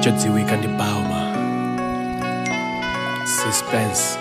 chodziwika ndi bauma suspense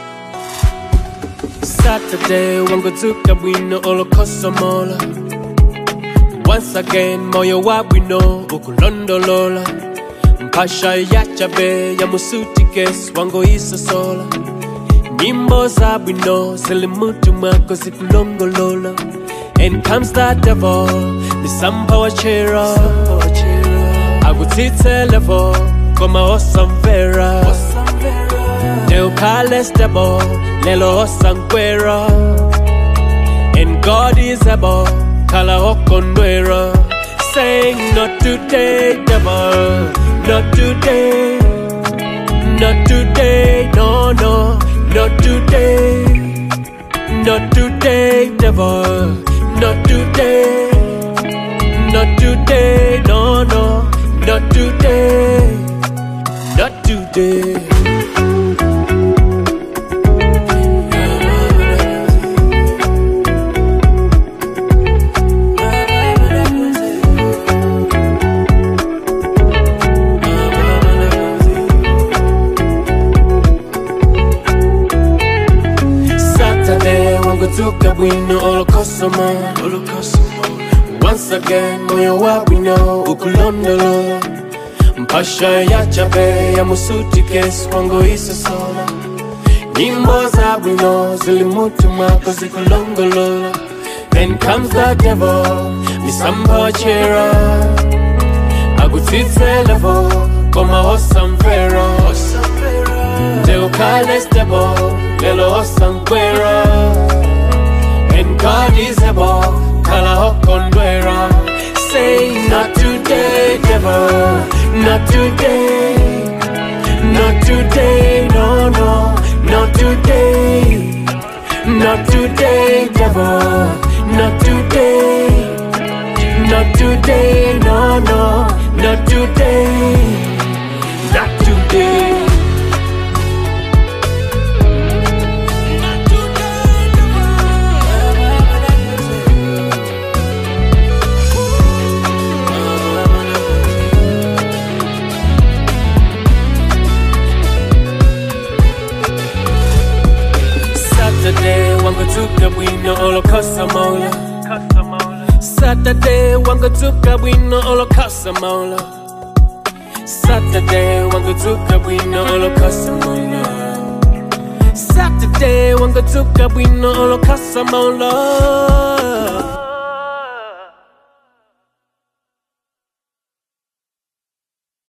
saturday wangudzuka bwino olokhosomola once again moyo wa bwino ukulondolola mphasha yachabe ya musutikesi wangoyisosola nyimbo za bwino zili mutu mwako zikulongolola and comes the devil nisampawachera akutsitse levo koma osamvera neukhale stable lelo osankwera and god is able khala okondwera saying not today devil not today not today no no not today not today devil not today not today no no not today not today Saturday wangudzuka bwino olokosoma once again moyo wa bwino ukulondolola mpasha yachabe ya musutikesi wangoisosola nyimbo za bwino zili mutu mwako zikulongolola then comes the devil misampawachera akutsitse levo koma osamvera Teukhale stable, lelo osankwera And God is able, kala okondwera Say not today, devil, not today Not today, no, no, not today Not today, devil, not today Not today, no, no, not today Not today Saturday wangudzuka bwino olokhosa mola Saturday wangudzuka bwino olokhosa mola Saturday wangudzuka bwino olokhosa mola Saturday wangudzuka bwino olokhosa mola